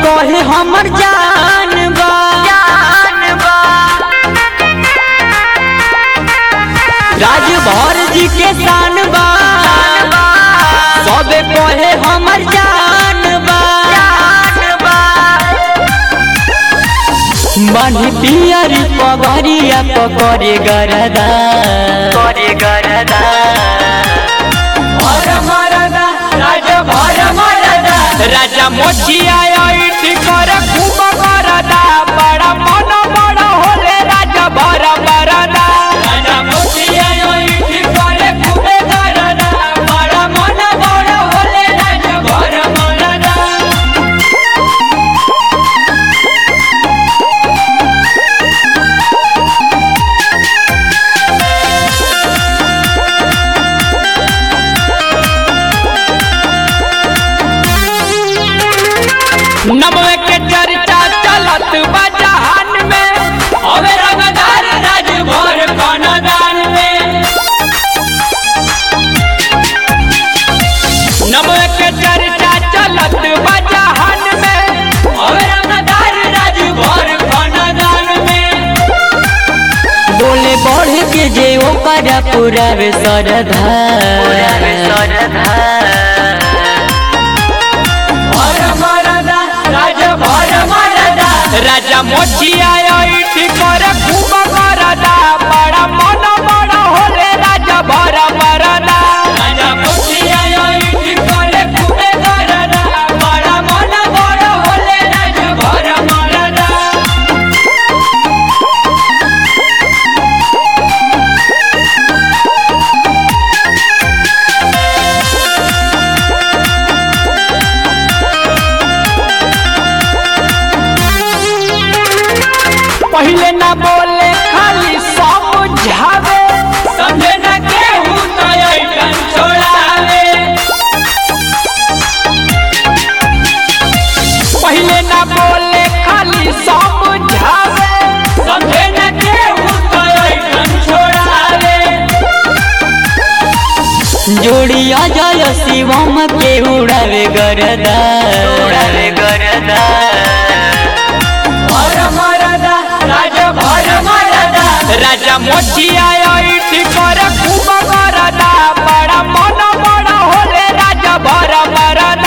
कहे हमर जान बा राजभर जी के शान बा सबे कहे हमर जान बा बनी पियरी पगरिया पकड़े गरदा करे गरदा भर मरदा राजा भर मरदा राजा मोचिया इठ कर खूब करदा बड़ा मन बड़ा होले राजा भर मरदा राजा मोतिया इठ करे खूबे गरदा बड़ा मन बड़ा होले राजा भर मरदा नमवे के चर्चा चलत बा जहान में अबे रंगदार राज भर खानदान में नमवे के चर्चा चलत बा जहान में अबे रंगदार राज भर खानदान में बोले बढ़ के जे ओकर पूरा वे सरधा भर मरदा राज भर मरदा राजा मोचिया इठ कर खूब करदा बड़ा मन बड़ा होले राजा भर मरदा राजा मोतिया इठ करे खूबे गरदा बड़ा मन बड़ा होले राज भर मरदा पहले ना बोले खाली समझावे समझे न केहू तो ऐठन छोड़ावे पहले ना बोले खाली समझावे समझे न केहू तो ऐठन छोड़ावे जोड़िया जय शिवम के उड़ावे गरदा उड़ावे गरदा भर मरदा राज भर मरदा राजा मोचिया इठ कर खूब करदा बड़ा मन बड़ा होले राजा भर मरदा